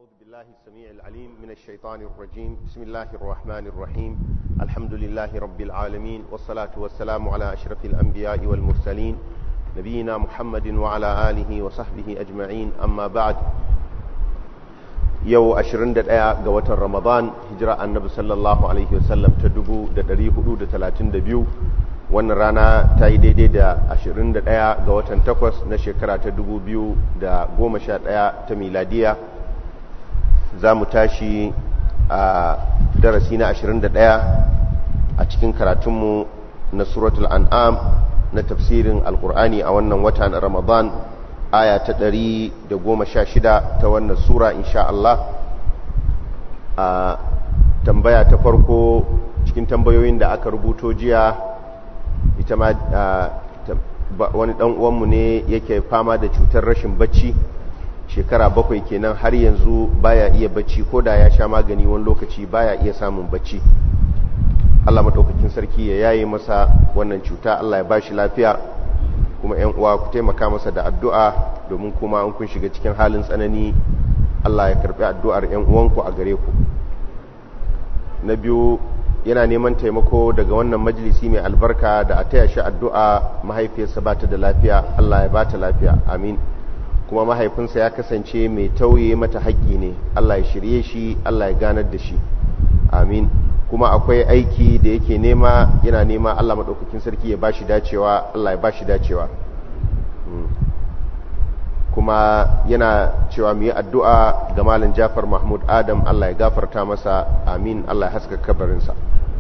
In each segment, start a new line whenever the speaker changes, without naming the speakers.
أعوذ بالله السميع العليم من الشيطان الرجيم بسم الله الرحمن الرحيم الحمد لله رب العالمين والصلاة والسلام على أشرف الأنبياء والمرسلين نبينا محمد وعلى آله وصحبه أجمعين أما بعد يو أشرن دقاء قوة رمضان هجراء النبي صلى الله عليه وسلم تدبو دقريه حدود ثلاثين دبيو wannan rana ta yi daidai da 21 ga watan 8 na shekara ta 2011 ta miladiya za mu tashi a darasi na 21 a cikin karatunmu na suratul an'am na tafsirin alkur'ani a wannan wata na ramadan aya ta 116 ta wannan sura insha Allah a tambaya ta farko cikin tambayoyin da aka rubuto jiya ita ma wani dan uwanmu ne yake fama da cutar rashin bacci shekara bakwai kenan har yanzu baya iya bacci ko da ya sha magani wani lokaci baya iya samun bacci Allah madaukakin sarki ya yaye masa wannan cuta Allah ya bashi lafiya kuma ƴan uwa ku taimaka masa da addu'a domin kuma an kun shiga cikin halin tsanani Allah ya karbi addu'ar ƴan uwanku a gare ku na biyu yana neman taimako daga wannan majalisi mai albarka da a taya shi addu'a mahaifiyarsa ba ta da lafiya Allah ya ba ta lafiya amin kuma mahaifinsa ya kasance mai tauye mata haƙƙi ne Allah ya shirye shi Allah ya ganar da shi amin kuma akwai aiki da yake nema yana nema Allah maɗaukakin sarki ya ba shi dacewa Allah ya ba shi dacewa kuma yana cewa mu yi addu'a ga Malam Jafar Mahmud Adam Allah ya gafarta masa amin Allah ya haska kabarinsa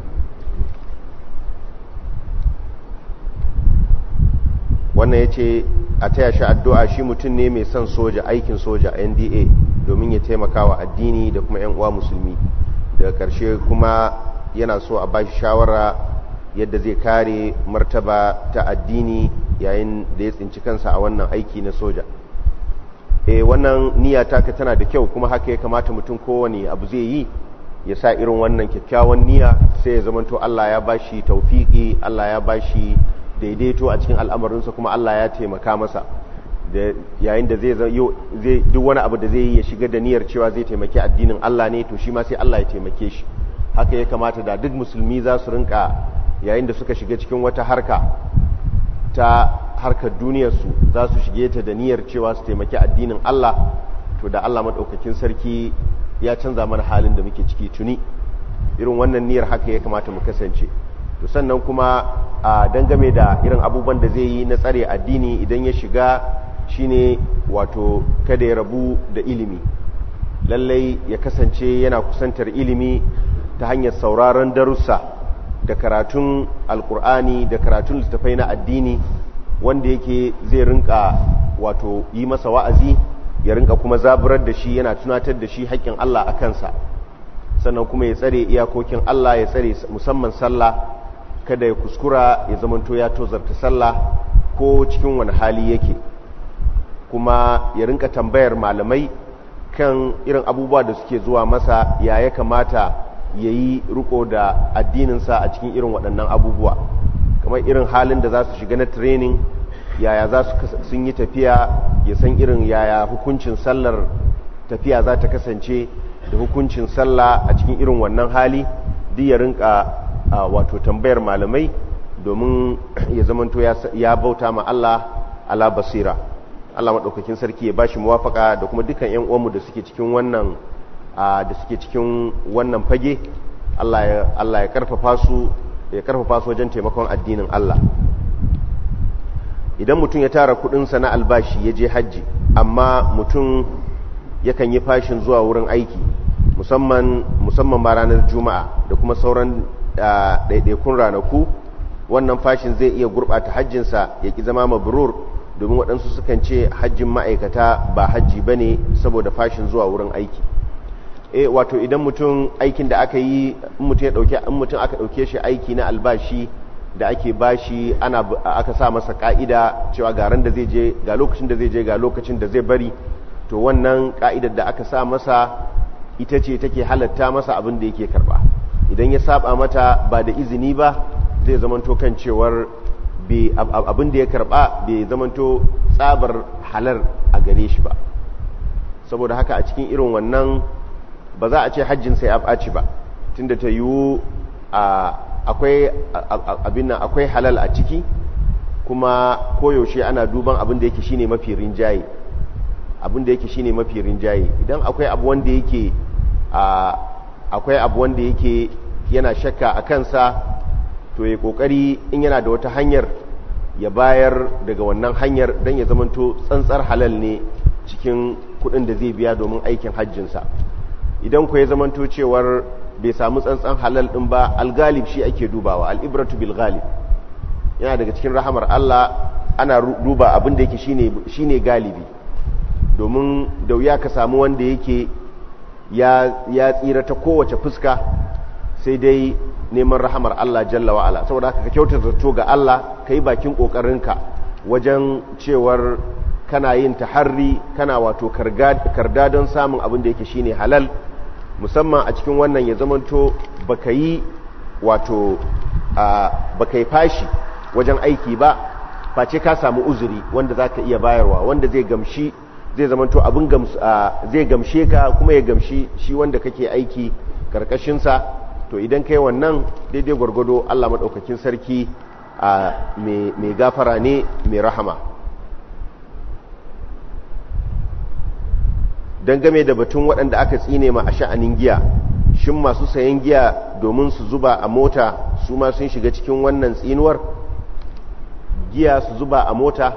wannan ya ce a taya shi addu'a shi mutum ne mai son soja aikin soja nda domin ya taimaka wa addini da kuma 'yan uwa musulmi daga ƙarshe kuma yana so a ba shi shawara yadda zai kare martaba ta addini yayin da ya tsinci kansa a wannan aiki na soja e wannan niyya taka tana da kyau kuma haka ya kamata mutum kowane abu zai yi ya sa irin wannan kyakkyawan niyya sai ya zamanto Allah ya bashi taufiki Allah ya bashi daidaito a cikin al'amarinsa kuma Allah ya taimaka masa da yayin da zai zai duk wani abu da zai yi ya shiga da niyyar cewa zai taimaki addinin Allah ne to shi ma sai Allah ya taimake shi haka ya kamata da duk musulmi za su rinka yayin da suka shiga cikin wata harka ta harkar duniyarsu za su shige ta da niyyar cewa su taimaki addinin Allah to da Allah maɗaukakin sarki ya canza mana halin da muke ciki tuni irin wannan niyyar haka ya kamata mu kasance to sannan kuma a dangame da irin abubuwan da zai yi na tsare addini idan ya shiga shine wato kada ya rabu da ilimi lallai ya kasance yana kusantar ilimi ta hanyar sauraron darussa da karatun alkur'ani da karatun littattafai na addini wanda yake zai rinka wato yi masa wa'azi ya rinka kuma zaburar da shi yana tunatar da shi haƙƙin Allah a kansa sannan kuma ya tsare iyakokin Allah ya tsare musamman sallah kada ya kuskura ya zamanto ya tozarta sallah ko cikin wani hali yake kuma ya rinka tambayar malamai kan irin abubuwa da suke zuwa masa ya ya kamata ya yi riko da addininsa a cikin irin waɗannan abubuwa kamar irin halin da za su shiga na training yaya za su sun yi tafiya ya san irin yaya hukuncin sallar tafiya za ta kasance da hukuncin sallah a cikin irin wannan hali duk ya rinka wato tambayar malamai domin ya zamanto ya bauta ma Allah ala basira Allah maɗaukakin sarki ya bashi muwafaka da kuma dukkan ƴan uwanmu da suke cikin wannan da suke cikin wannan fage Allah ya Allah ya karfafa su ya karfafa su wajen taimakon addinin Allah idan mutum ya tara kudinsa na albashi ya je hajji amma mutum yakan yi fashin zuwa wurin aiki musamman musamman ba ranar juma'a da kuma sauran ɗaiɗaikun ranaku wannan fashin zai iya gurɓata hajjinsa ya ƙi zama mabrur domin waɗansu sukan ce hajjin ma'aikata ba hajji ba ne saboda fashin zuwa wurin aiki e wato idan mutum aikin da aka yi mutum ya ɗauke in mutum aka ɗauke shi aiki na albashi da ake bashi ana aka sa masa ka'ida cewa ga ran da zai je ga lokacin da zai je ga lokacin da zai bari to wannan ka'idar da aka sa masa ita ce take halatta masa abin da yake karba idan ya saba mata ba da izini ba zai zamanto kan cewar abin da ya karba bai zamanto tsabar halar a gare shi ba saboda haka a cikin irin wannan ba za a ce hajjin sai ya ɓaci ba tunda ta yiwu akwai abin nan akwai halal a ciki kuma koyaushe ana duban abin da yake shine mafi rinjaye abin da yake shine mafi rinjaye idan akwai abu wanda yake akwai abu wanda yake yana shakka a kansa to ya kokari in yana da wata hanyar ya bayar daga wannan hanyar don ya zamanto tsantsar halal ne cikin kudin da zai biya domin aikin hajjinsa idan ku ya zamanto cewar bai samu tsantsan halal din ba algalib shi ake dubawa al'ibratu bil galib yana daga cikin rahamar Allah ana duba abin da yake shine galibi domin da wuya ka samu wanda yake ya tsira ta kowace fuska sai dai neman rahamar Allah jalla wa'ala saboda haka ka kyautar zato ga Allah ka yi bakin ƙoƙarinka wajen cewar kana yin taharri kana wato karda don samun abin da yake shine halal musamman a cikin wannan ya zamanto baka yi wato baka yi fashi wajen aiki ba face ka samu uzuri wanda za ka iya bayarwa wanda zai gamshi zai zamanto abin zai gamshe ka kuma ya gamshi shi wanda kake aiki karkashinsa to idan kai wannan daidai gwargwado Allah maɗaukakin sarki mai gafara ne mai rahama don game da batun waɗanda aka tsine ma a sha'anin giya shin masu sayan giya domin su zuba a mota su ma sun shiga cikin wannan tsinuwar giya su zuba a mota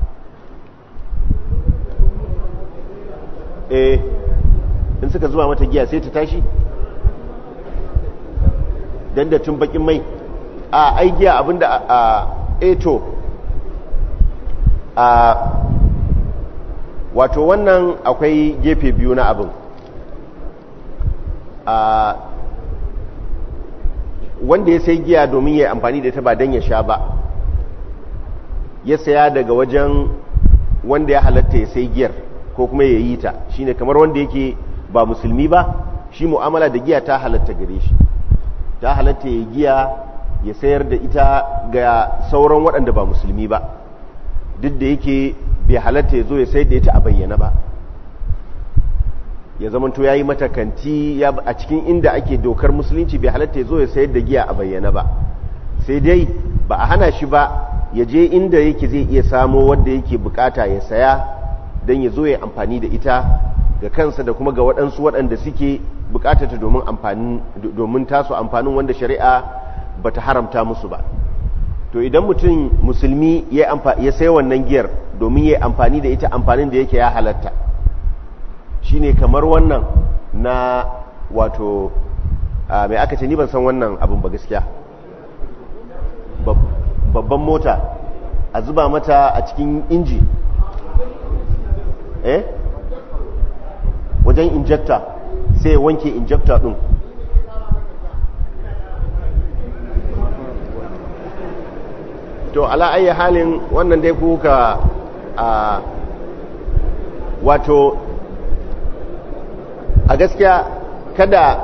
eh in suka zuba mata giya sai ta tashi dan da tun bakin mai a ai giya abinda a eto a wato wannan akwai gefe biyu na abin a wanda ya sai giya domin ya amfani da ta ba don ya sha ba ya saya daga wajen wanda ya halatta ya sai giyar ko kuma ya yi ta shine kamar wanda yake ba musulmi ba shi mu'amala da giya ta halatta gare shi ta halatta ya giya ya sayar da ita ga sauran waɗanda ba musulmi ba duk da yake bai halatta ya zo ya sayar da ita a bayyana ba ya zamanto ya yi mata kanti a cikin inda ake dokar musulunci bai halatta ya zo ya sayar da giya a bayyana ba sai dai ba a hana shi ba ya je inda yake zai iya samo wanda yake bukata ya saya don ya zo ya amfani da ita ga kansa da kuma ga waɗansu waɗanda suke bukatata domin amfanin domin tasu amfanin wanda shari'a bata haramta musu ba to idan mutum musulmi ya ya sai wannan giyar domin ya amfani da ita amfanin da yake ya halatta shine kamar wannan na wato mai aka ce ni ban san wannan abin ba gaskiya babban mota a zuba mata a cikin inji eh wajen injector sai ya wanke injector din to ala ayi halin wannan dai kuka a wato a gaskiya kada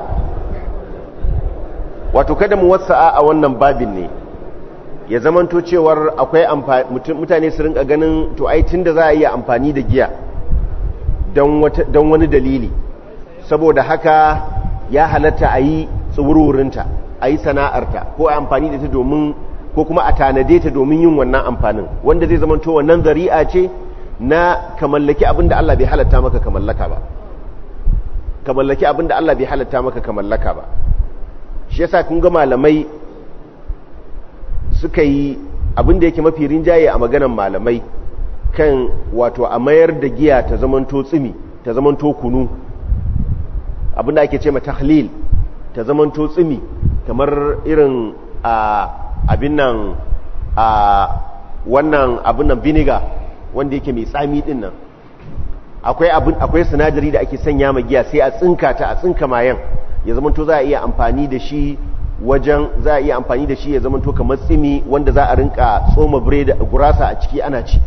wato kada mu wasa'a a wannan babin ne ya zamanto cewar akwai mutane su rinka ganin to ai tunda za a iya amfani da giya don wani dalili saboda haka ya halatta a yi tsawurwurinta a yi sana'arta ko a amfani da ta domin ko kuma a tanade ta domin yin wannan amfanin wanda zai zama to wannan zari'a ce na ka mallaki abin da Allah bai halatta maka ka mallaka ba ka mallaki abin da Allah bai halatta maka ka mallaka ba shi yasa kun ga malamai suka yi abin da yake mafi rinjaye a maganan malamai kan wato a mayar da giya ta zamanto tsimi ta zamanto kunu abin da ake ce mata tahlil ta zamanto tsimi kamar irin a abin nan a wannan abin nan vinegar wanda yake mai tsami din nan akwai abin akwai sinadari da ake sanya ma giya sai a tsinka ta a tsinka mayan ya zamanto za a iya amfani da shi wajen za a iya amfani da shi ya zamanto kamar tsimi wanda za a rinka tsoma biredi gurasa a ciki ana ci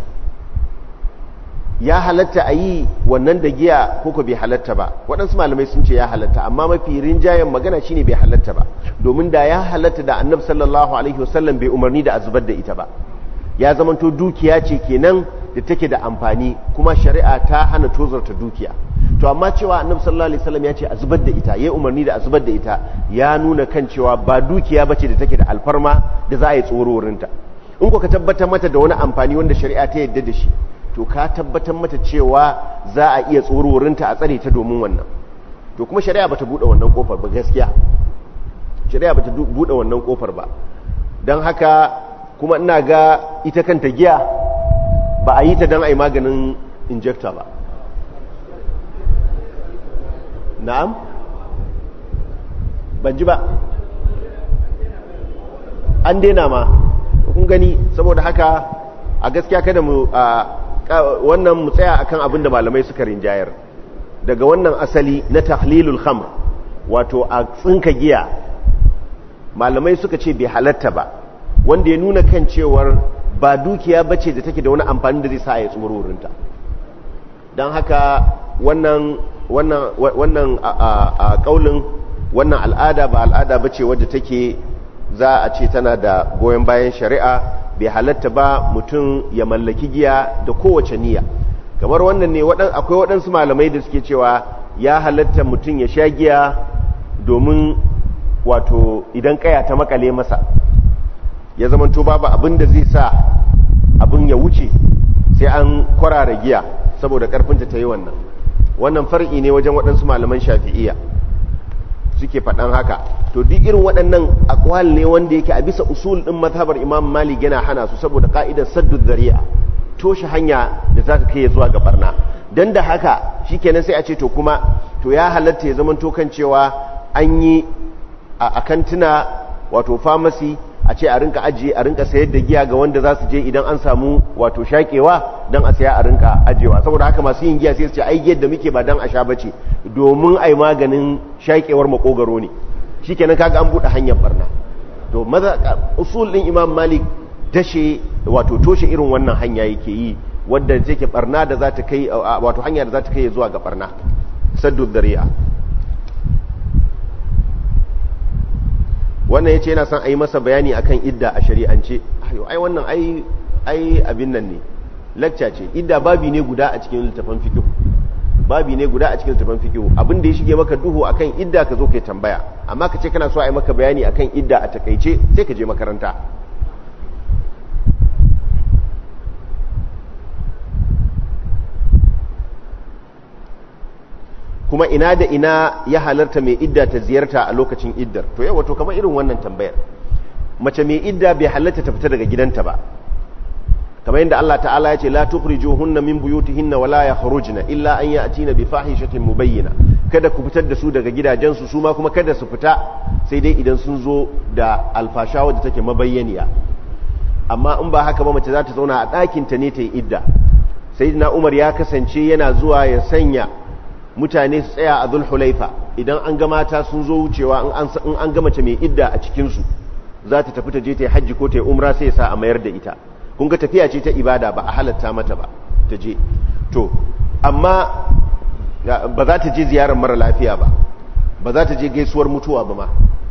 ya halatta a yi wannan da giya ko ko bai halatta ba waɗansu malamai sun ce ya halatta amma mafi rinjayen magana shine bai halatta ba domin da ya halatta da annab sallallahu alaihi wasallam bai umarni da a zubar da ita ba ya zamanto dukiya ce kenan da take da amfani kuma shari'a ta hana tozarta dukiya to amma cewa annabi sallallahu alaihi wasallam ya ce a zubar da ita yayi umarni da a zubar da ita ya nuna kan cewa ba dukiya bace da take da alfarma da za a yi tsororinta in ko ka tabbatar mata da wani amfani wanda shari'a ta yadda da shi to ka tabbatar mata cewa za a iya tsororinta a tsare ta domin wannan to kuma shari'a bata bude wannan kofar ba gaskiya shari'a bata bude wannan kofar ba don haka kuma ina ga ita kanta giya ba a yi ta don a yi maganin injector ba na'am ban ji ba an daina ma kun gani saboda haka a gaskiya kada mu wannan mu tsaya akan abin da malamai suka rinjayar daga wannan asali na tahlilul khamr wato a tsinka giya malamai suka ce bai halatta ba wanda ya nuna kan cewar ba dukiya bace da take da wani amfani da zai sa ya tsumururinta don haka wannan wannan wannan a kaulin wannan al'ada ba al'ada bace wadda take za a ce tana da goyon bayan shari'a bai halatta ba mutum ya mallaki giya da kowace niyya kamar wannan ne akwai waɗansu malamai da suke cewa ya halatta mutum ya sha giya domin wato idan kaya ta makale masa ya zama to babu abin da zai sa abin ya wuce sai an kwarara giya saboda karfinta ta yi wannan wannan far'i ne wajen waɗansu malaman shafi'iyya suke faɗan haka to duk irin waɗannan akwal ne wanda yake a bisa usul ɗin mazhabar imam malik yana hana su saboda ka'idar saddu zari'a toshe hanya da za ta kai zuwa ga barna dan da haka shikenan sai a ce to kuma to ya halatta ya zama to kan cewa an yi a kantuna wato famasi a ce a rinka ajiye a rinka sayar da giya ga wanda za su je idan an samu wato shakewa don a saya a rinka ajiyewa saboda haka masu yin giya sai su ce ai giyar da muke ba don a sha bace domin ai maganin shakewar makogaro ne shikenan kaga an bude hanyar barna to maza usul din imam malik dashe wato toshe irin wannan hanya yake yi wadda take barna da za ta kai wato hanya da za ta kai zuwa ga barna saddu dari'a wannan ya ce yana son a yi masa bayani akan idda a shari'ance ai wannan ai abin nan ne lakca ce idda babi ne guda a cikin littafin fikihu babi ne guda a cikin littafin fikihu abin da ya shige maka duhu akan idda ka zo kai tambaya amma ka ce kana so a yi maka bayani akan idda a takaice sai ka je makaranta kuma ina da ina ya halarta mai idda ta ziyarta a lokacin iddar to yau wato kamar irin wannan tambayar mace mai idda bai halarta ta fita daga gidanta ba kamar yadda Allah ta'ala ya ce la tukhrijuhunna min buyutihinna wala yakhrujna illa an ya'tina bi fahishatin mubayyina kada ku fitar da su daga gidajensu su ma kuma kada su fita sai dai idan sun zo da alfasha wadda take mabayyaniya amma in ba haka ba mace za ta zauna a ɗakin ta ne ta yi idda sayyidina Umar ya kasance yana zuwa ya sanya mutane su tsaya a zulhulaifa idan an ga mata sun zo wucewa in an ga mace mai idda a cikinsu za ta tafi ta je ta yi hajji ko ta yi umra sai sa a mayar da ita kun ga tafiya ce ta ibada ba a halatta mata ba ta je to amma ba za ta je ziyarar mara lafiya ba ba za ta je gaisuwar mutuwa ba ma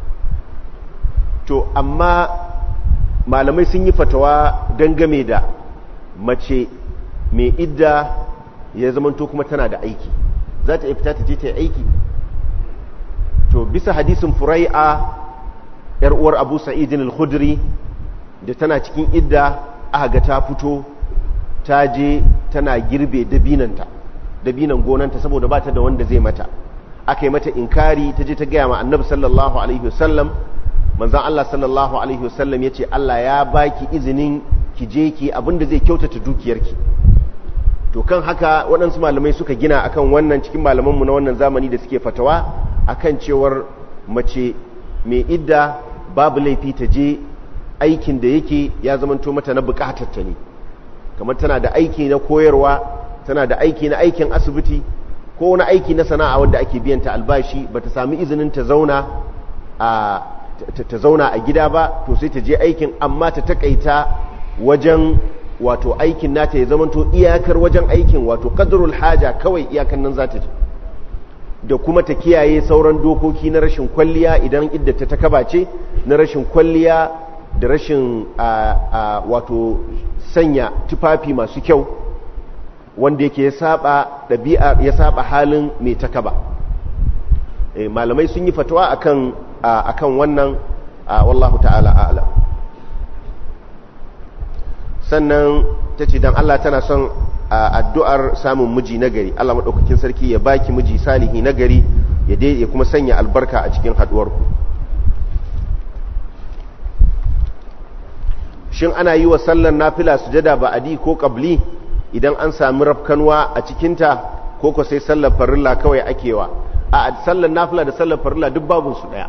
to amma malamai sun yi fatawa dangame da mace mai idda ya zamanto kuma tana da aiki za ta fita ta je ta yi aiki to bisa hadisin furai'a yar uwar abu sa'idin al-khudri da tana cikin idda aka ga ta fito ta je tana girbe dabinanta dabinan gonanta saboda ba ta da wanda zai mata aka yi mata inkari ta je ta gaya ma annabi sallallahu alaihi wasallam manzan Allah sallallahu alaihi wasallam ya ce Allah ya baki izinin ki je ki abinda zai kyautata dukiyarki to kan haka waɗansu malamai suka gina akan wannan cikin malamanmu na wannan zamani da suke fatawa akan cewar mace mai idda babu laifi ta je aikin da yake ya zamanto mata na bukatar ta ne kamar tana da aiki na koyarwa tana da aiki na aikin asibiti ko wani aiki na sana'a wanda ake biyan ta albashi ba ta sami izinin ta zauna a ta zauna a gida ba to sai ta je aikin amma ta takaita wajen wato aikin nata ya zamanto iyakar wajen aikin wato qadrul haja kawai iyakan nan za ta je da kuma ta kiyaye sauran dokoki na rashin kwalliya idan idda ta takaba ce na rashin kwalliya da rashin wato sanya tufafi masu kyau wanda yake ya saba ɗabi'a ya saba halin mai takaba eh, malamai sun yi fatawa akan akan wannan wallahu ta'ala a'lam sannan ta ce don Allah tana son addu'ar samun miji nagari Allah maɗaukakin sarki ya baki miji salihi nagari ya ya kuma sanya albarka a cikin haɗuwarku shin ana yi wa sallar nafila sujada ba adi ko ƙabli idan an sami rafkanwa a cikinta ko ko sai sallar farilla kawai akewa a sallar nafila da sallar farilla duk babinsu ɗaya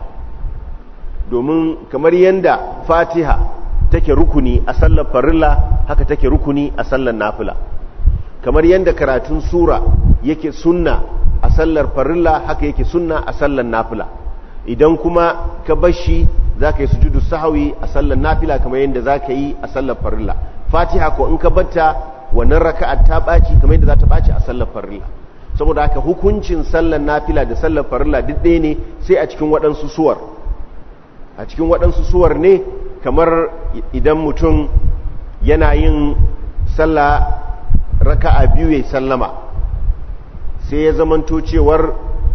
domin kamar yadda fatiha take rukuni a sallar farilla haka take rukuni a sallar nafila kamar yadda karatun sura yake sunna a sallar farilla haka yake sunna a sallar nafila idan kuma ka bashi za ka yi sujudu sahawi a sallar nafila kamar yadda za ka yi a sallar farilla fatiha ko in ka batta wannan raka'ar ta ɓaci kamar yadda za ta ɓaci a sallar farilla saboda haka hukuncin sallar nafila da sallar farilla duk ɗaya ne sai a cikin waɗansu suwar a cikin waɗansu suwar ne kamar idan mutum yana yin sallah raka'a biyu ya sallama sai ya zamanto cewar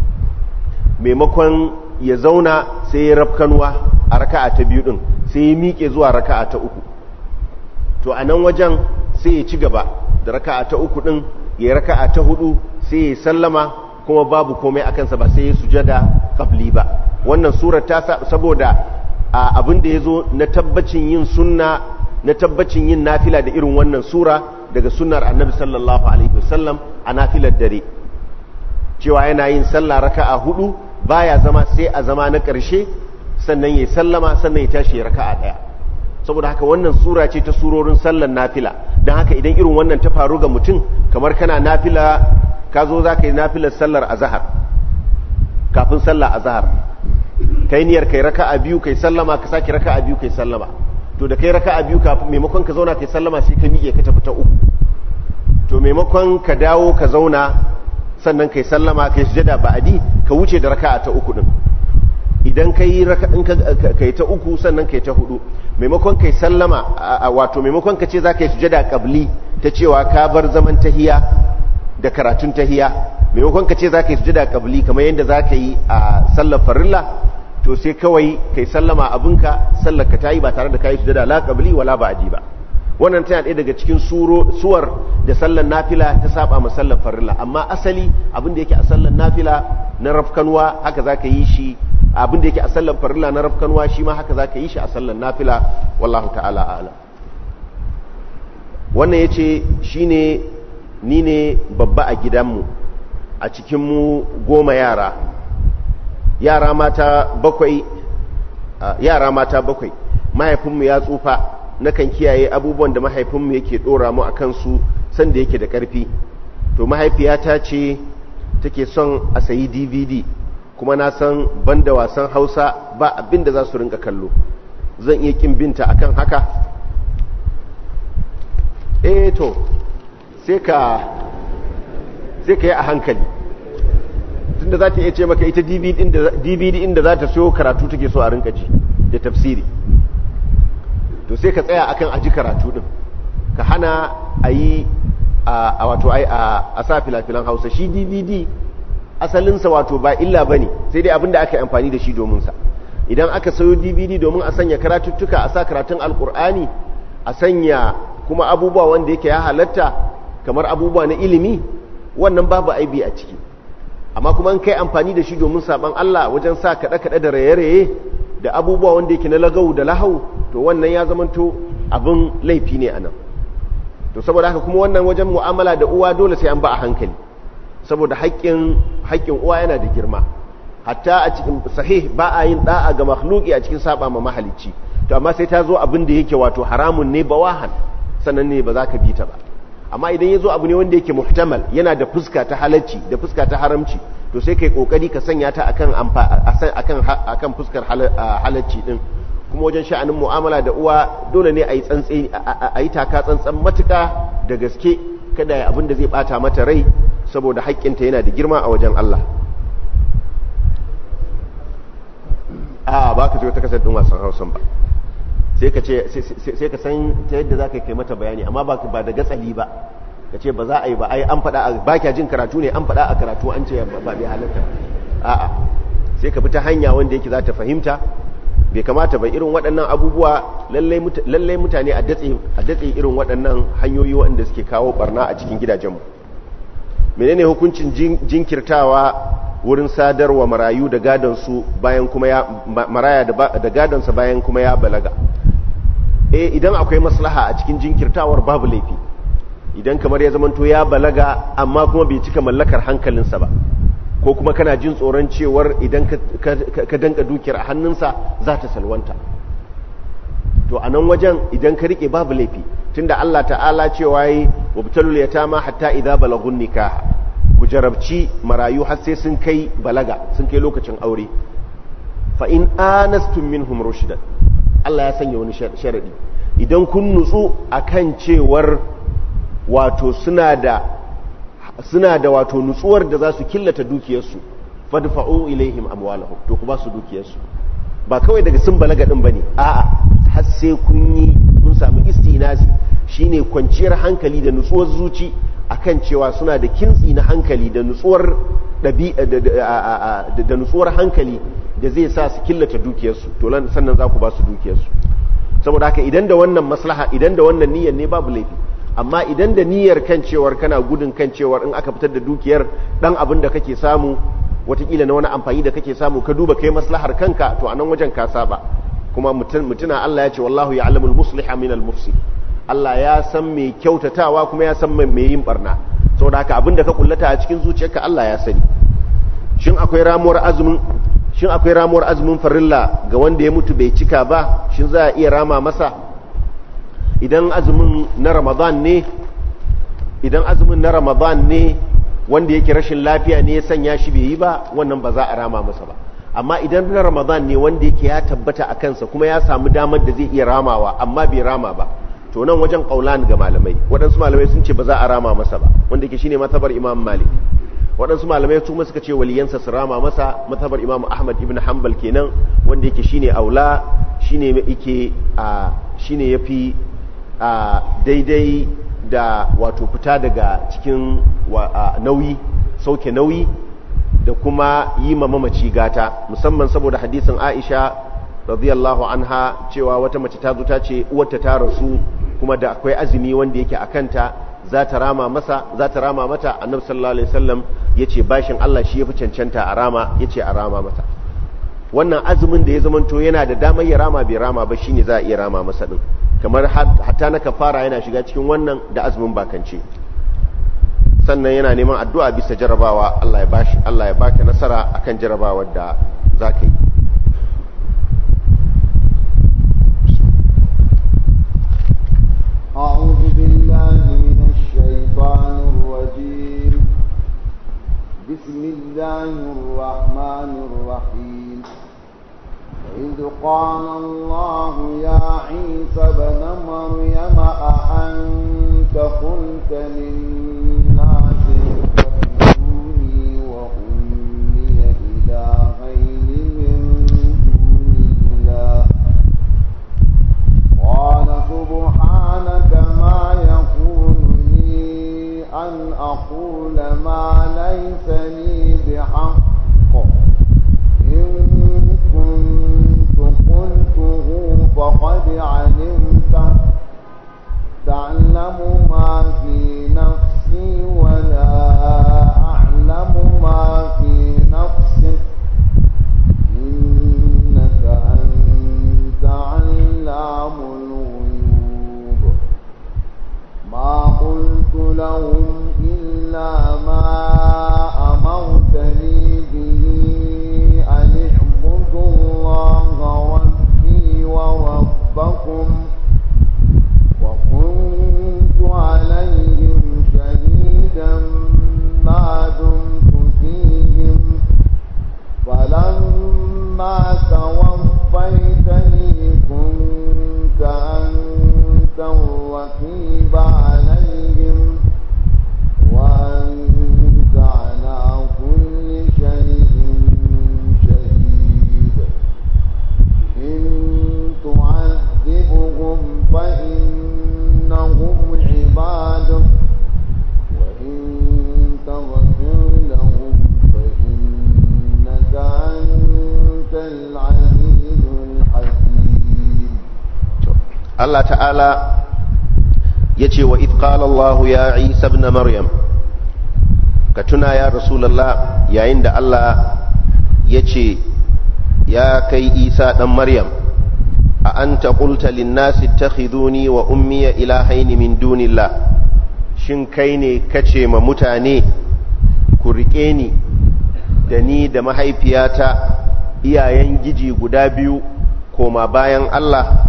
maimakon ya zauna sai ya rafkanuwa a raka'a ta biyu din sai ya miƙe zuwa raka'a ta uku to a nan wajen sai ya ci gaba da raka'a ta uku din ya yi raka'a ta hudu sai ya sallama kuma babu komai a kansa ba sai ya sujada qabli ba wannan surar ta saboda abin da ya zo na tabbacin yin sunna na tabbacin yin nafila da irin wannan sura daga sunnar annabi sallallahu alaihi wasallam a nafilar dare cewa yana yin sallah raka'a hudu baya zama sai a zama na ƙarshe sannan ya sallama sannan ya tashi ya raka'a ɗaya saboda haka wannan sura ce ta surorin sallar nafila don haka idan irin wannan ta faru ga mutum kamar kana nafila ka zo za ka yi nafilar sallar azahar kafin sallar azahar kai niyyar kai raka'a biyu kai sallama ka saki raka'a biyu kai sallama to da kai raka'a biyu kafin maimakon ka zauna kai sallama sai ka miƙe ka tafi ta uku to maimakon ka dawo ka zauna sannan kai sallama kai sujada ba'adi ka wuce da raka'a ta uku din idan kai raka'in kai ta uku sannan kai ta hudu maimakon kai sallama wato maimakon ka ce za ka yi sujada qabli ta cewa ka bar zaman tahiya da karatun tahiya maimakon ka ce za ka yi sujada qabli kamar yadda za ka yi a sallar farilla to sai kawai kai sallama abinka sallar ka tayi ba tare da kai sujada la qabli wala ba'di ba wannan tana ɗaya daga cikin suwar da sallar nafila ta saba ma sallar farilla amma asali abin da yake a sallar nafila na rafkanwa haka zaka yi shi abin da yake a sallar farilla na rafkanwa shi ma haka zaka yi shi a sallar nafila wallahu ta'ala a'lam wannan yace shine ni ne babba a gidanmu a cikin mu goma yara yara mata bakwai yara mata bakwai mahaifinmu ya tsufa nakan kiyaye abubuwan da mahaifinmu yake dora mu a kansu sanda yake da ƙarfi to mahaifiyata ce take son a sayi dvd kuma na san banda wasan hausa ba abin da za su rinka kallo zan iya kin binta akan haka eh to sai ka sai ka yi a hankali tunda za ta iya ce maka ita dvd inda za ta siyo karatu take so a rinka ji da tafsiri to sai ka tsaya akan aji karatu din ka hana a yi a wato a sa filafilan hausa shi dvd asalinsa wato ba illa ba ne sai dai abinda aka yi amfani da shi dominsa idan aka sayo dvd domin a sanya karatuttuka a sa karatun alkur'ani a sanya kuma abubuwa wanda yake ya halatta kamar abubuwa na ilimi wannan babu aibi a ciki amma kuma kai amfani da shi domin saban Allah wajen sa kaɗe-kaɗe da raye-raye da abubuwa wanda yake na lagau da lahau to wannan ya zamanto abin laifi ne anan to saboda haka kuma wannan wajen mu'amala da uwa dole sai an ba a hankali saboda haƙƙin haƙƙin uwa yana da girma hatta a cikin sahih ba a yin da'a ga makhluki a cikin saba ma mahalicci to amma sai ta zo abin da yake wato haramun ne bawahan sannan ne ba za ka bi ta ba amma idan ya zo abu ne wanda yake muhtamal yana da fuska ta halacci da fuska ta haramci to sai kai kokari ka sanya ta akan akan akan fuskar halacci din kuma wajen sha'anin mu'amala da uwa dole ne a yi tsantsi a yi taka tsantsan matuka da gaske kada ya abin da zai bata mata rai saboda haƙƙinta yana da girma a wajen Allah a ba ka zo ta kasar ɗin wasan hausan ba sai ka ce sai ka san ta yadda za ka kai mata bayani amma ba da gatsali ba ka ce ba za a yi ba ai an faɗa ba kya jin karatu ne an faɗa a karatu an ce ba bai halatta a'a sai ka bi ta hanya wanda yake za ta fahimta bai kamata ba irin waɗannan abubuwa lallai mutane a datse irin waɗannan hanyoyi waɗanda suke kawo barna a cikin gidajenmu menene hukuncin jinkirtawa wurin sadarwa marayu da gadonsu bayan kuma ya maraya da gadonsa bayan kuma ya balaga eh idan akwai maslaha a cikin jinkirtawar babu laifi idan kamar ya zamanto ya balaga amma kuma bai cika mallakar hankalinsa ba ko kuma kana jin tsoron cewar idan ka danka dukiyar a hannunsa za ta salwanta to a nan wajen idan ka rike babu laifi tunda Allah ta'ala cewa yi wabtalul yatama hatta idza balagun nikah ku jarabci marayu har sai sun kai balaga sun kai lokacin aure fa in anastum minhum rushdan Allah ya sanya wani sharadi idan kun nutsu akan cewar wato suna da suna da wato nutsuwar da za su killata dukiyarsu fadfa'u ilaihim amwalahum to ku ba su dukiyarsu ba kawai daga sun balaga din bane a'a har sai kun yi kun samu istinasi shine kwanciyar hankali da nutsuwar zuci akan cewa suna da kintsi na hankali da nutsuwar da nutsuwar hankali da zai sa su killata dukiyarsu to sannan za ku ba su dukiyarsu saboda haka idan da wannan maslaha idan da wannan niyyar ne babu laifi amma idan da niyyar kan cewar kana gudun kan cewar in aka fitar da dukiyar dan abin da kake samu watakila na wani amfani da kake samu ka duba kai maslahar kanka to a nan wajen ka saba kuma mutuna Allah ya ce wallahu ya'lamul musliha min al mufsid Allah ya san mai kyautatawa kuma ya san mai yin barna saboda haka abin da ka kullata a cikin zuciyarka Allah ya sani shin akwai ramuwar azumin shin akwai ramuwar azumin farilla ga wanda ya mutu bai cika ba shin za a iya rama masa idan azumin na ramadan ne idan azumin na ramadan ne wanda yake rashin lafiya ne ya sanya shi bai yi ba wannan ba za a rama masa ba amma idan na ramadan ne wanda yake ya tabbata a kansa kuma ya samu damar da zai iya ramawa amma bai rama ba to nan wajen kaulan ga malamai waɗansu malamai sun ce ba za a rama masa ba wanda yake shine matabar imam malik waɗansu malamai su suka ce waliyansa su rama masa matabar imam ahmad ibn hanbal kenan wanda yake shine aula shine yake a shine yafi a daidai da wato fita daga cikin nauyi sauke nauyi da kuma yi ma mamaci gata musamman saboda hadisin aisha radiyallahu anha cewa wata mace ta zo ta ce uwarta ta rasu kuma da akwai azumi wanda yake a kanta za ta rama masa za ta rama mata annabi sallallahu alaihi wasallam yace bashin Allah shi yafi cancanta a rama yace a rama mata wannan azumin da ya zamanto yana da damar ya rama bai rama ba shine za a iya rama masa din kamar hatta na kafara yana shiga cikin wannan da azumin bakance sannan yana neman addu'a bisa jarabawa Allah ya bashi Allah ya baka nasara akan jarabawar da zaka yi
أعوذ بالله من الشيطان الرجيم بسم الله الرحمن الرحيم وإذ قال الله يا عيسى بن مريم أأنت قلت للناس اتخذوني وأمي إلهين من دون الله قال سبحانك ما يكون لي أن أقول ما ليس لي بحق إن كنت قلته فقد علمته تعلم ما في نفسي
Allah ta'ala ya ce wa itqalallahu ya isa ibn maryam ka tuna ya rasulallah yayin da Allah ya ce ya kai isa ɗan maryam a an taƙulta linnasi ta wa ummiya ilahaini min dunillah shin kai ne kace ma mutane ku riƙe ni da ni da mahaifiyata iyayen giji guda biyu koma bayan Allah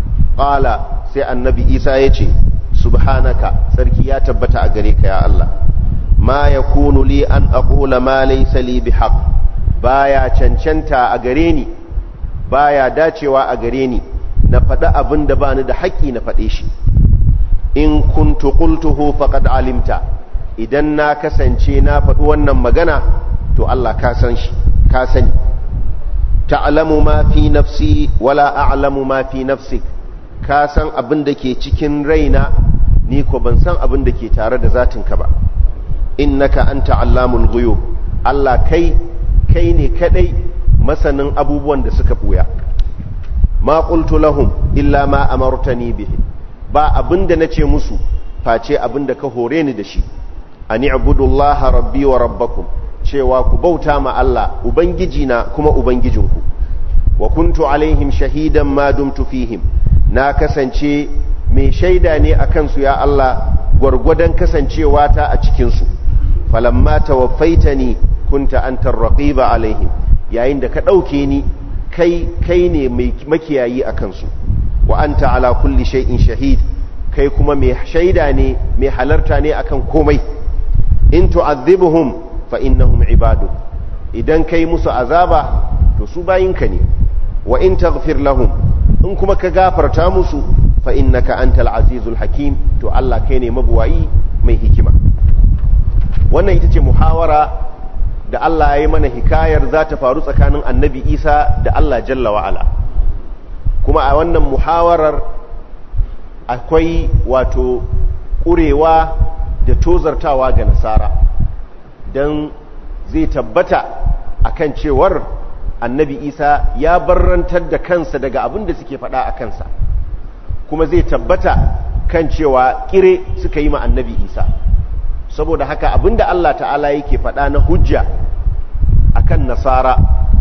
ƙala sai annabi isa ya ce subhanaka sarki ya tabbata a gare ka ya Allah ma ya kunu li an aqula ma laysa li bihaq baya cancanta a gare ni baya dacewa a gare ni na faɗi abin da bani da haƙƙi na faɗe shi in kuntu qultuhu faqad alimta idan na kasance na faɗi wannan magana to Allah ka san shi ka sani ta'lamu ma fi nafsi wala a'lamu ma fi nafsik ka san abin da ke cikin raina ni ko ban san abin da ke tare da zatinka ba innaka anta allamul ghuyub Allah kai kai ne kadai masanin abubuwan da suka buya ma qultu lahum illa ma amartani bihi ba abinda nace musu face abinda ka hore ni da shi ani ibudullaha rabbi wa rabbakum cewa ku bauta ma Allah ubangiji na kuma ubangijinku wa kuntu alaihim shahidan ma dumtu fihim na kasance mai shaida ne akan su ya Allah gwargwadon kasancewa ta a cikin su falamma tawaffaitani kunta antar raqiba alaihim yayin da ka dauke ni kai kai ne mai makiyayi akan su wa anta ala kulli shay'in shahid kai kuma mai shaida ne mai halarta ne akan komai in tu'adhibuhum fa innahum ibadu idan kai musu azaba to su bayinka ne wa in taghfir lahum in kuma ka gafarta musu fa innaka antal azizul hakim to Allah kai ne mabuwayi mai hikima wannan ita ce muhawara da Allah ya yi mana hikayar za ta faru tsakanin annabi Isa da Allah jalla wa'ala kuma a wannan muhawarar akwai wato ƙurewa da tozartawa ga nasara don zai tabbata akan cewar annabi isa ya barrantar da kansa daga abin da suke faɗa a kansa kuma zai tabbata kan cewa kire suka yi ma annabi isa saboda haka abin da allah ta'ala yake faɗa na hujja akan nasara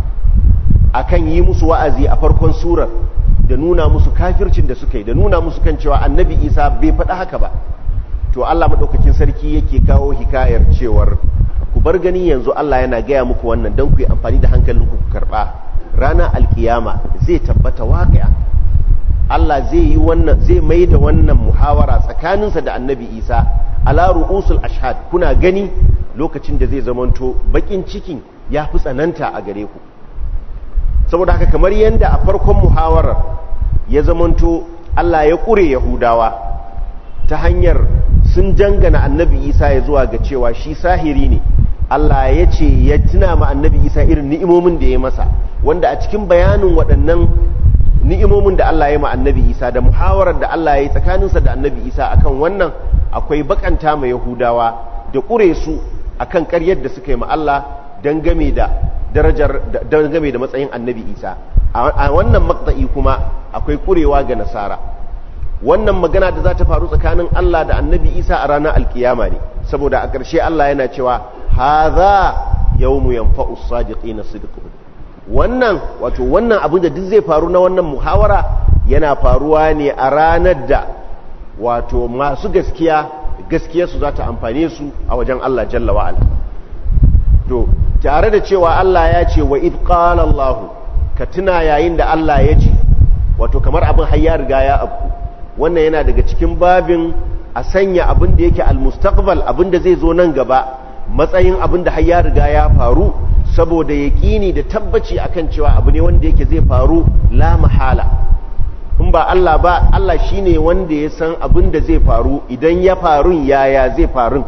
akan yi musu wa'azi a farkon surar da nuna musu kafircin da suka yi da nuna musu kan cewa annabi isa bai faɗa haka ba to allah maɗaukakin sarki yake kawo hikayar cewar ku bar gani yanzu Allah yana gaya muku wannan don ku yi amfani da hankalinku ku karɓa ranar alkiyama zai tabbata waƙaya Allah zai yi wannan zai mai da wannan muhawara tsakaninsa da annabi isa ala ru'usul ashhad kuna gani lokacin da zai zamanto bakin cikin ya fi tsananta a gare ku saboda haka kamar yadda a farkon muhawarar ya zamanto Allah ya ƙure yahudawa ta hanyar sun dangana annabi isa ya zuwa ga cewa shi sahiri ne Allah ya ce ya tuna ma annabi isa irin ni'imomin da ya masa wanda a cikin bayanin waɗannan ni'imomin da Allah ya ma annabi isa da muhawarar da Allah ya yi tsakaninsa da annabi isa akan wannan akwai bakanta ma yahudawa da ƙure su akan ƙaryar da suka yi ma Allah dangame da darajar dangame da matsayin annabi isa a wannan maqta'i kuma akwai ƙurewa ga nasara wannan magana da za ta faru tsakanin Allah da annabi Isa a ranar alkiyama ne saboda a ƙarshe Allah yana cewa haza yawmu yanfa'u sadiqina sidquhum wannan wato wannan abin da duk zai faru na wannan muhawara yana faruwa ne a ranar da wato masu gaskiya gaskiyarsu za ta amfane su a wajen Allah jalla wa'ala to tare da cewa Allah ya ce wa id qala Allah ka tuna yayin da Allah ya ce wato kamar abin har ya riga ya abu wannan yana daga cikin babin a sanya abin da yake almustaqbal abin da zai zo nan gaba matsayin abin da har ya riga ya faru saboda yaƙini da tabbaci akan cewa abu ne wanda yake zai faru la mahala in ba Allah ba Allah shine wanda ya san abin da zai faru idan ya faru yaya zai faru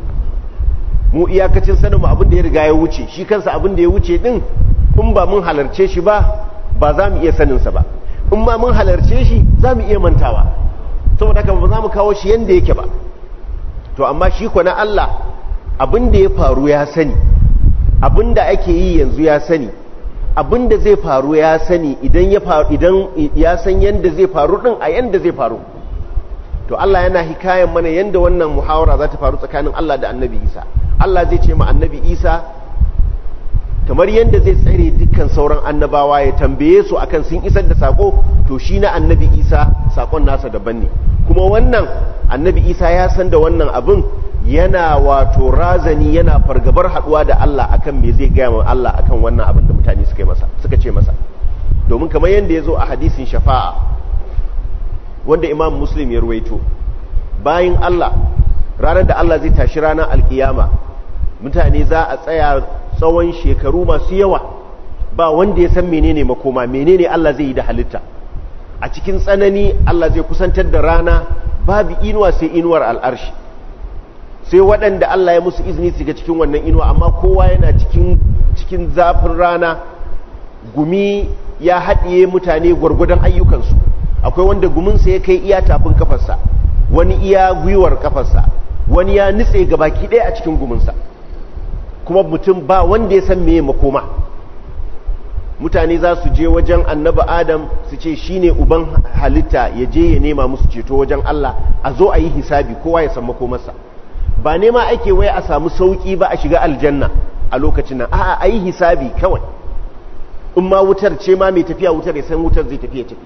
mu iyakacin sanin abin da ya riga ya wuce shi kansa abin da ya wuce din in ba mun halarce shi ba ba za mu iya saninsa ba in ma mun halarce shi za mu iya mantawa saboda haka ba za mu kawo shi yadda yake ba to amma shi ko na Allah abin da ya faru ya sani abin da ake yi yanzu ya sani abin da zai faru ya sani idan ya faru idan ya san yanda zai faru din a yanda zai faru to Allah yana hikayen mana yanda wannan muhawara za ta faru tsakanin Allah da Annabi Isa Allah zai ce ma Annabi Isa kamar yanda zai tsare dukkan sauran annabawa ya tambaye su akan sun isar da sako to shi na Annabi Isa sakon nasa daban ne kuma wannan Annabi Isa ya san da wannan abin yana wato razani yana fargabar haduwa da Allah akan me zai gaya wa Allah akan wannan abin da mutane suka masa suka ce masa domin kamar yanda ya zo a hadisin shafa'a wanda imam muslim ya ruwaito bayan Allah ranar da Allah zai tashi ranar alkiyama mutane za a tsaya tsawon shekaru masu yawa ba wanda ya san menene makoma menene Allah zai yi da halitta a cikin tsanani Allah zai kusantar da rana babu inuwa sai inuwar al'arshi sai waɗanda Allah ya musu izini su ga cikin wannan inuwa amma kowa yana cikin cikin zafin rana gumi ya haɗiye mutane gwargwadon ayyukansu akwai wanda guminsa ya kai iya tafin kafarsa wani iya gwiwar kafarsa wani ya nitse baki ɗaya a cikin guminsa kuma mutum ba wanda ya san meye makoma mutane za su je wajen annaba adam su ce shine uban halitta ya je ya nema musu ceto wajen Allah a zo a yi hisabi kowa ya san makomarsa ba nema ake waya a samu sauki ba a shiga aljanna a lokacin nan a'a a yi hisabi kawai in ma wutar ce ma mai tafiya wutar ya san wutar zai tafiya tafi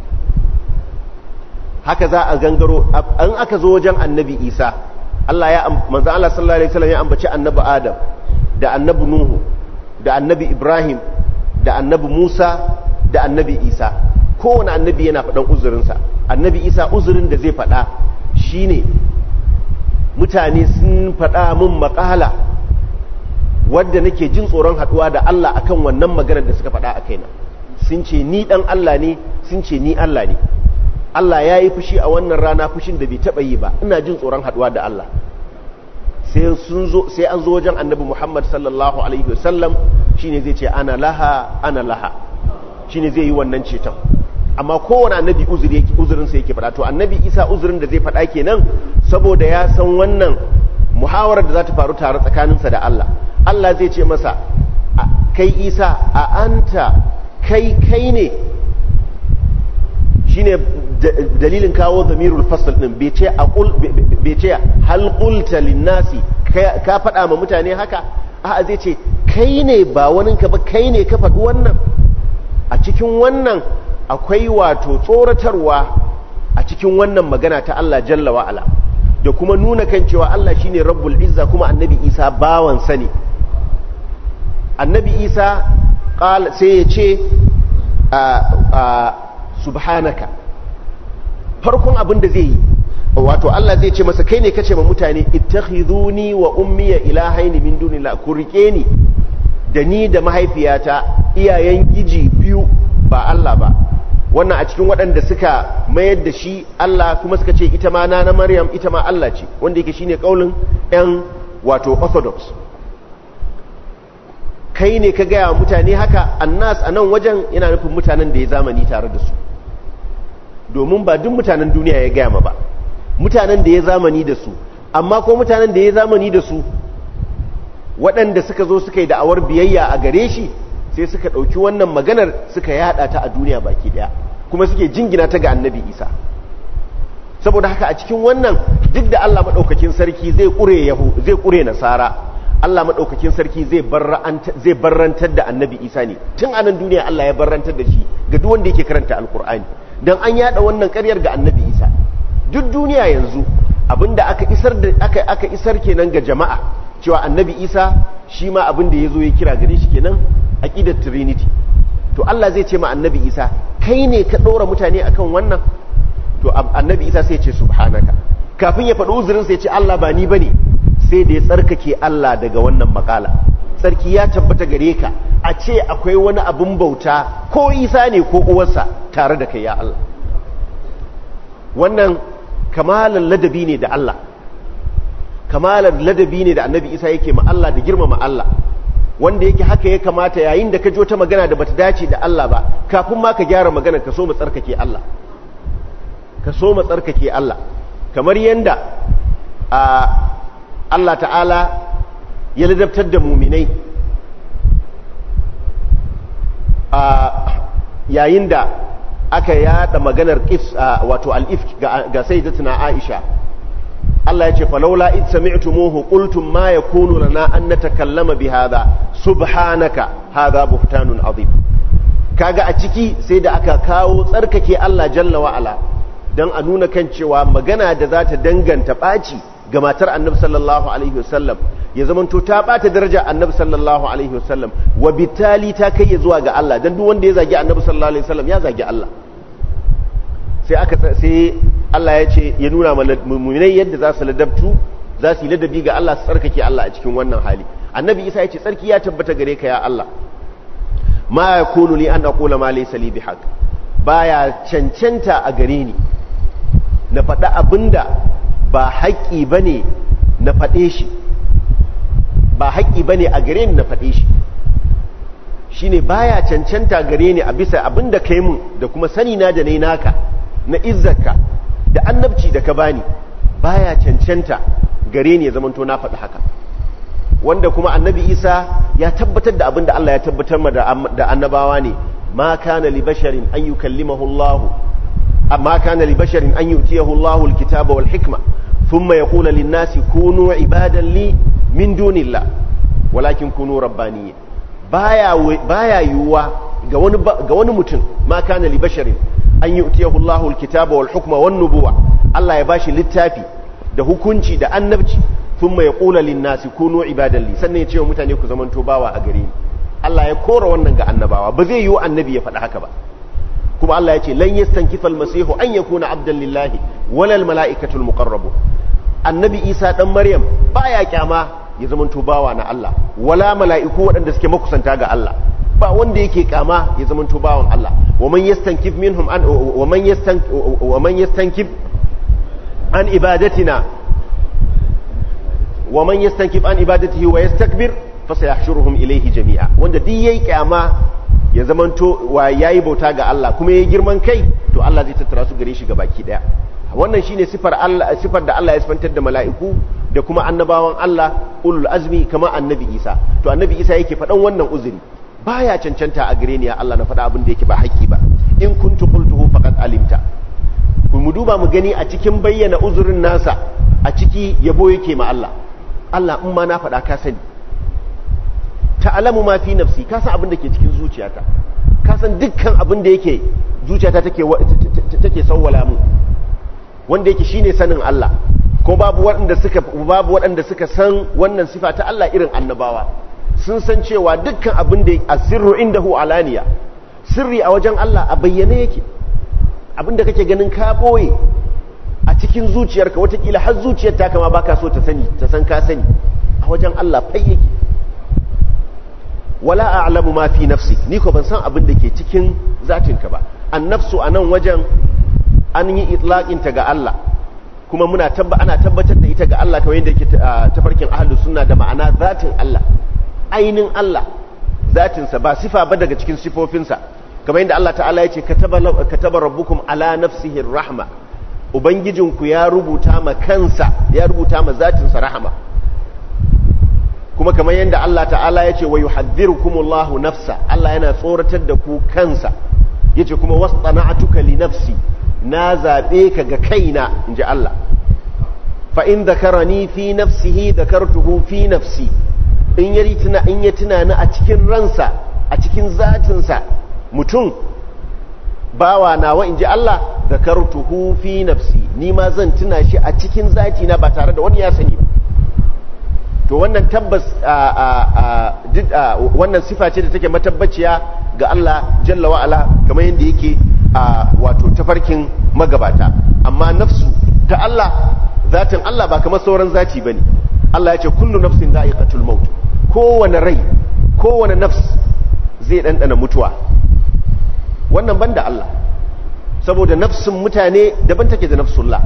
haka za a gangaro an aka zo wajen annabi isa Allah ya manzo Allah sallallahu alaihi wasallam ya ambaci annabi Adam da annabi Nuhu da annabi Ibrahim da annabi Musa da annabi Isa kowane annabi yana faɗan uzurinsa annabi Isa uzurin da zai faɗa shine mutane sun faɗa min maƙala wadda nake jin tsoron haɗuwa da Allah akan wannan maganar da suka faɗa a kaina sun ce ni ɗan Allah ne sun ce ni Allah ne Allah ya yi fushi a wannan rana fushin da bai taɓa yi ba ina jin tsoron haɗuwa da Allah sai an zo wajen annabi Muhammad sallallahu alaihi wasallam shine zai ce ana laha ana laha shine zai yi wannan ceton amma kowane annabi uzuri yake uzurin sa yake faɗa to annabi Isa uzurin da zai faɗa kenan saboda ya san wannan muhawarar da za ta faru tare tsakaninsa da Allah Allah zai ce masa kai Isa a anta kai kai ne shine dalilin kawo zamirul fasl din bai ce aqul bai ce hal qulta linnasi ka faɗa ma mutane haka a'a zai ce kai ne ba wani ka ba kai ne ka faɗi wannan a cikin wannan akwai wato tsoratarwa a cikin wannan magana ta Allah jalla wa ala da kuma nuna kan cewa Allah shine rabbul izza kuma annabi Isa bawan sani annabi Isa sai ya ce subhanaka farkon abin da zai yi wato Allah zai ce masa kai ne kace ma mutane ittakhiduni wa ummiya ilahaini min dunillah ku rike ni da ni da mahaifiyata iyayen giji biyu ba Allah ba wannan a cikin waɗanda suka mayar da shi Allah kuma suka ce ita ma na Maryam ita ma Allah ce wanda yake shine kaulin ɗan wato orthodox kai ne ka gaya mutane haka annas a nan wajen yana nufin mutanen da ya zamani tare da su domin ba duk mutanen duniya ya gaya ma ba mutanen da ya zamani da su amma ko mutanen da ya zamani da su waɗanda suka zo suka yi da'awar biyayya a gare shi sai suka ɗauki wannan maganar suka yada ta a duniya baki ɗaya kuma suke jingina ta ga annabi isa saboda haka a cikin wannan duk da allah maɗaukakin sarki zai ƙure nasara allah maɗaukakin sarki zai barrantar da annabi isa ne tun anan duniya allah ya barrantar da shi ga duk wanda yake karanta alkur'ani don an yada wannan karyar ga annabi isa duk duniya yanzu abinda aka isar da aka aka isar kenan ga jama'a cewa annabi isa shi ma abinda ya zo ya kira gare shi kenan aqidar trinity to Allah zai ce ma annabi isa kai ne ka ɗora mutane akan wannan to annabi isa sai ya ce subhanaka kafin ya faɗi uzurin sai ya ce Allah ba ni bane sai da ya tsarkake Allah daga wannan makala sarki ya tabbata gare ka a ce akwai wani abin bauta ko isa ne ko uwarsa tare da kai ya Allah wannan kamalar ladabi ne da Allah kamalar ladabi ne da annabi isa yake ma Allah da girmama Allah wanda yake haka ya kamata yayin da ka jo ta magana da bata dace da Allah ba kafin ma ka gyara magana ka so mu tsarkake Allah ka so mu tsarkake Allah kamar yanda a Allah ta'ala ya ladabtar da muminai yayin da aka yada maganar qis wato al-ifk ga sayyidatuna Aisha Allah ya ce falaula id sami'tumuhu qultum ma yakunu lana an natakallama bi hadha subhanaka hadha buhtanun azim kaga a ciki sai da aka kawo tsarkake Allah jalla wa ala dan a nuna kan cewa magana da za ta danganta baci ga matar Annabi sallallahu alaihi wasallam ya zamanto ta bata daraja Annabi sallallahu alaihi wasallam wa bitali ta kai zuwa ga Allah dan duk wanda ya zagi Annabi sallallahu alaihi wasallam ya zagi Allah sai aka sai Allah ya ce ya nuna muminai yadda za su ladabtu za su yi ladabi ga Allah su tsarkake Allah a cikin wannan hali annabi isa ya ce tsarki ya tabbata gare ka ya Allah ma yakunu li an aqula ma laysa li bihaq baya cancanta a gare ni na faɗa abinda ba haƙƙi bane na faɗe shi ba haƙƙi bane a gare ni na faɗe shi shine baya cancanta gare ni a bisa abinda kai mun da kuma sani na da nayi naka na izzarka da annabci da ka bani baya cancanta gare ni ya zamanto na faɗi haka wanda kuma annabi isa ya tabbatar da abin da Allah ya tabbatar ma da annabawa ne ma kana li basharin an yukallimahu Allah amma kana li basharin an yutiyahu Allah alkitaba wal hikma thumma yaqulu lin nasi kunu ibadan li min dunillah walakin kunu rabbaniyyin baya baya yuwa ga wani ga wani mutum ma kana li basharin an yutiyahu Allah alkitaba wal hukma wan nubuwa Allah ya bashi littafi da hukunci da annabci thumma yaqulu lin nasi kunu ibadan li sannan ya ce wa mutane ku zamanto bawa a gare ni Allah ya kora wannan ga annabawa ba zai yiwu annabi ya faɗi haka ba kuma Allah ya ce lan yastankifa almasihu an yakuna abdan lillahi wala almalaikatu almuqarrabun annabi Isa dan Maryam baya kyama ya zamanto bawa na Allah wala mala'iku waɗanda suke makusanta ga Allah ba wanda yake kama ya zamanto bawan Allah wa man yastankif minhum an wa man yastank wa man yastankif an ibadatina wa man yastankif an ibadatihi wa yastakbir fa sayahshuruhum ilayhi jami'a wanda duk yayi kyama ya zamanto wa yayi bauta ga Allah kuma yayi girman kai to Allah zai tattara su gare shi baki daya wannan shine sifar Allah sifar da Allah ya sifantar da mala'iku da kuma annabawan Allah ulul azmi kama annabi Isa to annabi Isa yake faɗan wannan uzuri baya cancanta a gare ni ya Allah na faɗa abin da yake ba haƙƙi ba in kuntu qultuhu faqad alimta mu duba mu gani a cikin bayyana uzurin nasa a ciki yabo yake ma Allah Allah in ma na faɗa ka sani ta'alamu ma fi nafsi ka san abin da ke cikin zuciyata ka san dukkan abin da yake zuciyata take take sawwala mu wanda yake shine sanin Allah ko babu waɗanda suka babu waɗanda suka san wannan sifa ta Allah irin annabawa sun san cewa dukkan abin da asirru indahu alaniya sirri a wajen Allah a bayyane yake abin da kake ganin ka boye a cikin zuciyarka watakila har zuciyar ta kama baka so ta sani ta san ka sani a wajen Allah fai yake wala a'lamu ma fi nafsi ni ko ban san abin da ke cikin zatinka ba annafsu anan wajen an yi itlaqin ta ga Allah kuma muna tabba ana tabbatar da ita ga Allah kamar yadda yake tafarkin ahlus sunna da ma'ana zatin Allah ainin Allah zatinsa ba sifa ba daga cikin sifofinsa kamar yadda Allah ta'ala yace kataba kataba rabbukum ala nafsihi rahma ubangijinku ya rubuta ma kansa ya rubuta ma zatinsa rahama kuma kamar yadda Allah ta'ala ya ce wa yuhadhdhirukumullahu nafsa Allah yana tsoratar da ku kansa yace kuma wastana'tuka li nafsi na zabe ka ga kaina inji Allah fa in dhakarani fi nafsihi dhakartuhu fi nafsi in yari tuna in ya tunani a cikin ransa a cikin zatinsa mutum bawa nawa inji Allah dhakartuhu fi nafsi ni ma zan tuna shi a cikin zatina ba tare da wani ya sani ba to wannan tabbas wannan sifa ce da take matabbaciya ga Allah jalla wa'ala kamar yadda yake wato tafarkin magabata amma nafsu ta Allah zatin Allah ba kamar sauran zati bane Allah ya ce kullu nafsin da'iqatul maut kowane rai kowane nafs zai dandana mutuwa wannan banda Allah saboda nafsin mutane daban take da nafsullah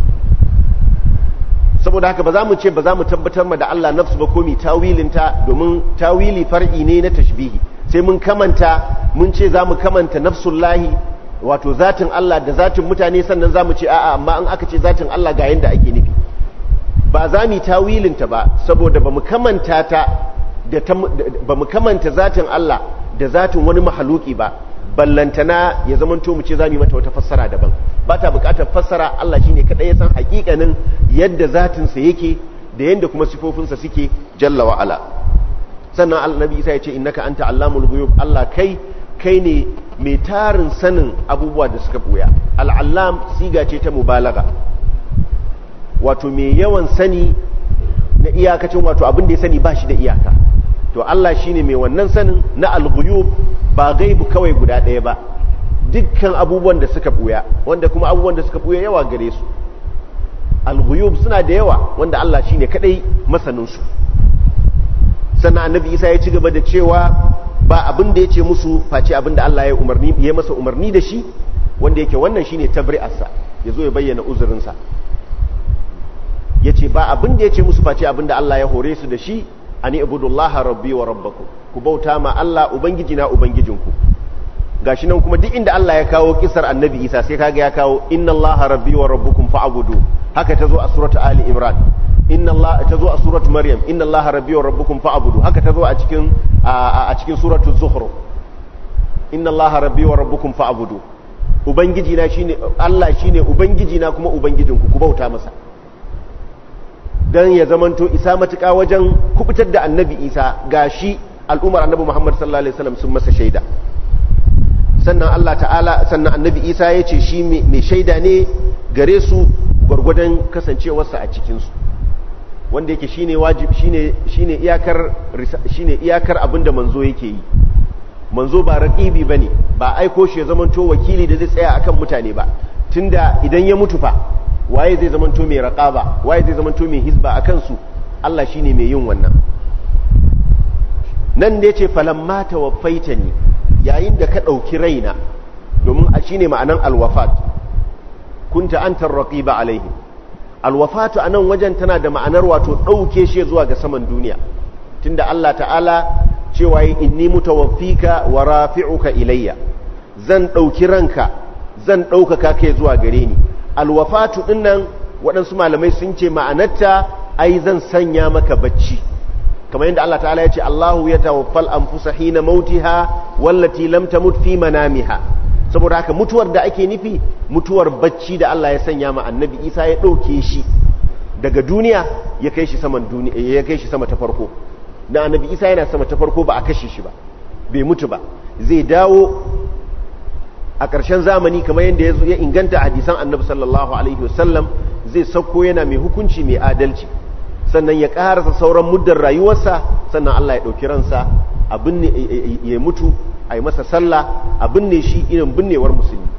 saboda haka ba za mu ce ba za mu tabbatar ma da Allah nafsu ba komi tawilinta domin tawili far'i ne na tashbihi sai mun kamanta mun ce za mu kamanta nafsullahi wato zatin Allah da zatin mutane sannan za mu ce a'a amma in aka ce zatin Allah ga yanda ake nufi ba za mu yi tawilinta ba saboda ba mu kamanta ta da ba mu kamanta zatin Allah da zatin wani mahaluki ba ballantana ya zamanto mu ce za mu yi mata wata fassara daban ba ta bukatar fassara Allah shine kadai ya san hakikanin yadda zatinsa yake da yadda kuma sifofinsa suke jalla wa ala sannan annabi Isa ya ce innaka anta allamul ghuyub Allah kai kai ne mai tarin sanin abubuwa da suka buya al'allam siga ce ta mubalaga wato mai yawan sani na iyakacin wato abin da ya sani ba shi da iyaka to Allah shine mai wannan sanin na al-ghuyub ba gaibu kawai guda ɗaya ba dukkan abubuwan da suka buya wanda kuma abubuwan da suka buya yawa gare su al-ghuyub suna da yawa wanda Allah shine kadai masanin su sannan annabi Isa ya ci gaba da cewa ba abin da yace musu face abin da Allah ya umarni ya masa umarni da shi wanda yake wannan shine tabri'arsa yazo ya bayyana uzurinsa yace ba abin da yace musu face abin da Allah ya hore su da shi ani ibudullaha rabbi wa rabbakum ku bauta ma Allah ubangiji na ubangijinku gashi nan kuma duk inda Allah ya kawo kisar annabi Isa sai kaga ya kawo inna Allaha rabbi wa rabbukum fa'budu haka tazo a suratu ali imran inna Allah tazo a suratu maryam inna Allaha rabbi wa rabbukum fa'budu haka tazo a cikin a cikin suratu zukhruf inna Allaha rabbi wa rabbukum fa'budu ubangiji na shine Allah shine ubangiji na kuma ubangijinku ku bauta masa dan ya zamanto isa matuƙa wajen kubutar da annabi isa gashi al'umar annabi muhammad sallallahu alaihi wasallam sun masa shaida sannan Allah ta'ala sannan annabi isa ya ce shi mai shaida ne gare su gwargwadon kasancewarsa a cikinsu wanda yake shine wajib shine shine iyakar shine iyakar abinda manzo yake yi manzo ba raqibi bane ba aiko shi ya zamanto wakili da zai tsaya akan mutane ba tunda idan ya mutu fa waye zai zamanto mai raqaba waye zai zamanto mai hisba akan su Allah shine mai yin wannan nan ne ce falamma tawaffaitani yayin da ka dauki raina domin a shine ma'anan alwafat kunta antar raqiba alaihim alwafatu anan wajen tana da ma'anar wato dauke shi zuwa ga saman duniya tunda Allah ta'ala cewa inni mutawaffika wa rafi'uka ilayya zan dauki ranka zan daukaka kai zuwa gare ni alwafatu dinnan waɗansu malamai sun ce ma'anarta ai zan sanya maka bacci kamar yadda Allah ta'ala ya ce Allahu ya tawaffal anfusa hina mautiha wallati lam tamut fi manamiha saboda haka mutuwar da ake nufi mutuwar bacci da Allah ya sanya ma annabi Isa ya ɗauke shi daga duniya ya kai shi saman duniya ya kai shi sama ta farko na annabi Isa yana sama ta farko ba a kashe shi ba bai mutu ba zai dawo a ƙarshen zamani kamar yadda ya inganta hadisan annabi sallallahu alaihi wasallam zai sauko yana mai hukunci mai adalci sannan ya ƙarasa sauran muddar rayuwarsa sannan Allah ya ɗauki ransa abin ya mutu a yi masa sallah a binne shi irin binnewar musulmi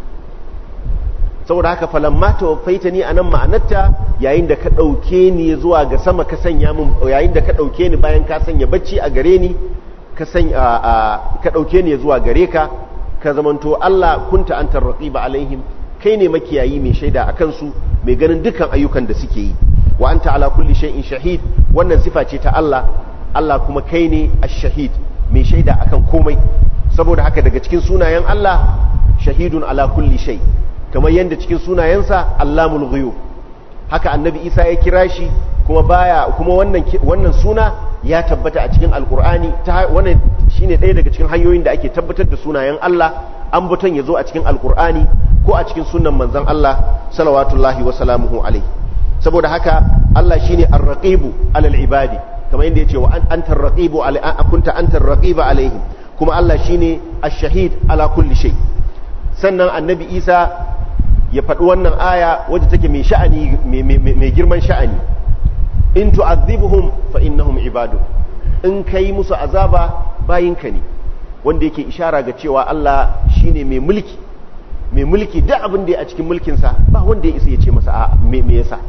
saboda haka falamma tawaffaita ni anan ma'anarta yayin da ka ɗauke ni zuwa ga sama ka sanya min yayin da ka ɗauke ni bayan ka sanya bacci a gare ni ka ka ɗauke ni zuwa gare ka ka zamanto Allah kunta antar raqiba alaihim kai ne makiyayi mai shaida a kansu mai ganin dukkan ayyukan da suke yi wa anta ala kulli shay'in shahid wannan sifa ce ta Allah Allah kuma kai ne ash-shahid mai shaida akan komai saboda haka daga cikin sunayen Allah shahidun ala kulli shay kamar yadda cikin sunayensa Allamul ghuyub haka annabi Isa ya kira shi kuma baya kuma wannan wannan suna ya tabbata a cikin alkur'ani ta wannan shine ɗaya daga cikin hanyoyin da ake tabbatar da sunayen Allah an buton ya zo a cikin alkur'ani ko a cikin sunan manzon Allah salawatullahi wa salamuhu alaihi saboda haka Allah shine ar-raqibu alal ibadi kamar yadda yace wa anta ar-raqibu kunta anta ar-raqiba alaihim kuma Allah shine ash-shahid ala kulli shay sannan annabi Isa ya faɗi wannan aya wadda take mai sha'ani mai girman sha'ani in tu'adhibuhum fa innahum ibadu in kai musu azaba bayinka ne wanda yake ishara ga cewa Allah shine mai mulki mai mulki duk abin da ya a cikin mulkinsa ba wanda ya isa ya ce masa a me yasa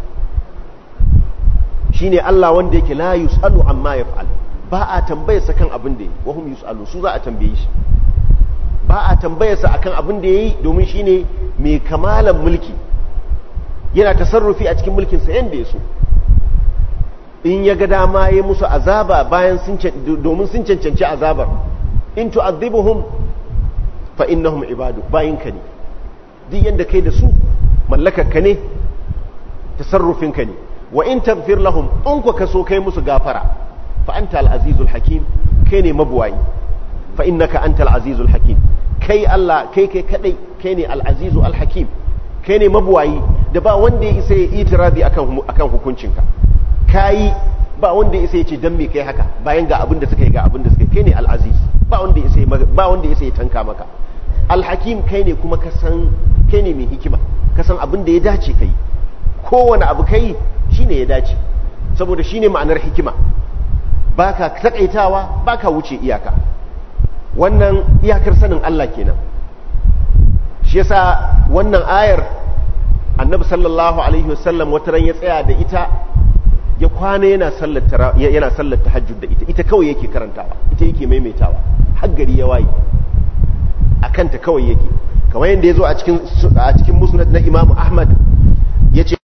shine Allah wanda yake la yusalu amma yaf'al ba a tambaye sa kan abin da yi wa hum yusalu su za a tambaye shi ba a tambaye sa akan abin da yayi domin shine mai kamalan mulki yana tasarrufi a cikin mulkinsa yanda ya so in ya ga dama ya musu azaba bayan sun domin sun cancanci azabar in tu'adhibuhum fa innahum ibadu bayinka ne duk yanda kai da su mallakarka ne tasarrufinka ne wa in taghfir lahum in ku kaso kai musu gafara fa anta al-azizul hakim kai ne mabuwayi fa innaka antal azizul hakim kai Allah kai kai kadai kai ne al azizu al hakim kai ne mabuwayi da ba wanda ya isa ya itirazi akan akan hukuncinka kai ba wanda ya isa ya ce dan me kai haka bayan ga abin da suka yi ga abin da suka yi kai ne al aziz ba wanda ya isa ba wanda ya isa ya tanka maka al hakim kai ne kuma ka san kai ne mai hikima ka san abin da ya dace kai kowane abu kai shine ya dace saboda shine ma'anar hikima baka takaitawa baka wuce iyaka wannan iyakar sanin Allah kenan shi yasa wannan ayar annabi sallallahu alaihi wasallam wata ran ya tsaya da ita ya kwana yana sallar yana sallar tahajjud da ita ita kawai yake karantawa ita yake maimaitawa har gari ya waye akan ta kawai yake kamar yadda ya zo a cikin a cikin musnad na Imam Ahmad yace